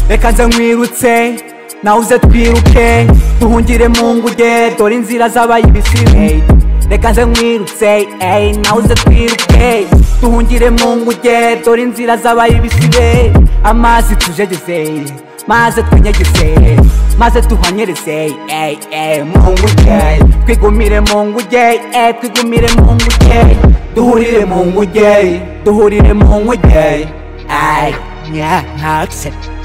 reka nze nkwirutse nawe uze twiruke duhungire mu nguge dore inzira z'abayibisimu reka nze nkwirutse ey, nawe uze twiruke duhungire mu nguge dore inzira z'abayibisibe amazi tujegeze maze twinyegeze maze tuhanyereze ey, ey, mu nguge twigumire mu nguge ey, twigumire mu nguge duhurire mu nguge duhurire mu nguge ay yeah, ntaxe